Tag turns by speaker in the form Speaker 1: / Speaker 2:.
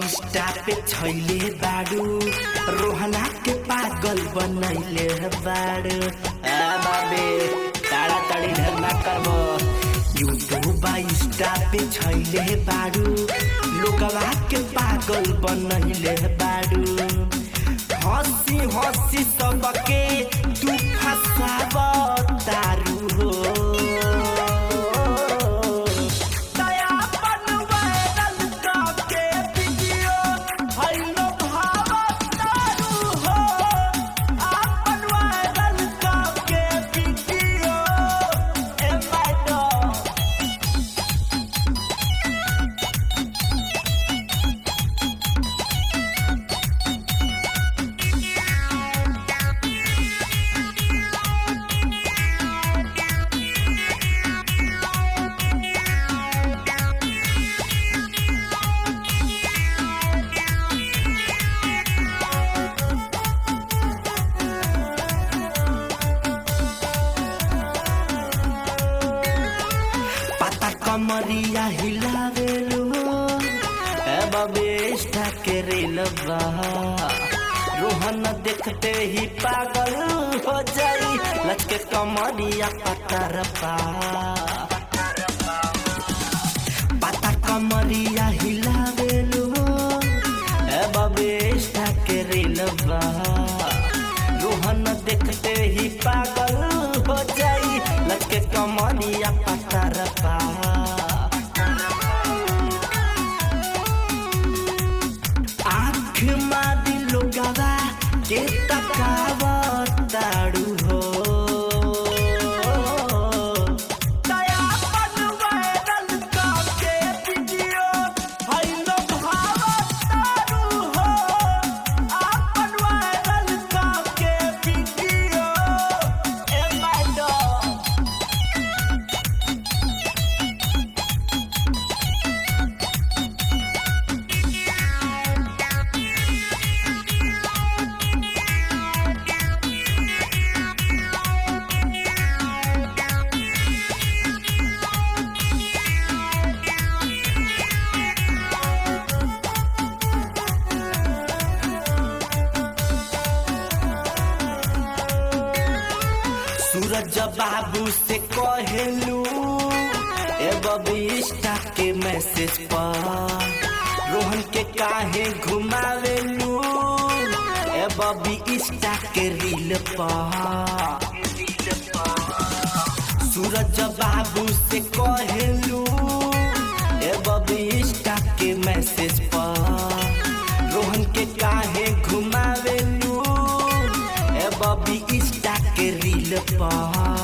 Speaker 1: Insta पे छैले बाड़ू रोहना के पागल बनैले बाड़ू आ बाबे ताड़ाताड़ी ढेर ना करबो यूट्यूब इंस्टा पे छैले बाड़ू लोगवा के पागल बनैले बाड़ू हंसी हंसी सबके तू फसाब तारू हो दया बनवाइरल करके वीडियो भइलो भावत तारू हो आपन वायरल करके वीडियो ए मैडम पता कमरिया हिलावेलु ए बबेष्टा के रेलवा रोहन देखते ही पागल हो जाई लचके कमरिया पतरपा पता कमरिया हिलावेलु ए बबेष्टा के रेलवा रोहन देखते ही पागल हो जाई लचके कमरिया पतरपा आँख मादी लोगवा के तकावताड़ू हो दया बनवाइरल करके वीडियो भइलो भावताड़ू हो आपन वायरल करके वीडियो ए मैडम सूरज बाबू से कहेलू ए बबिस्टा के मैसेज पर रोहन के काहे घुमावेलू ए बबी इंस्टा के रील पर सूरज बाबू से कहेलू ए बबी इंस्टा के मैसेज पर रोहन के काहे घुमावेलू ए बबी इंस्टा के रील पर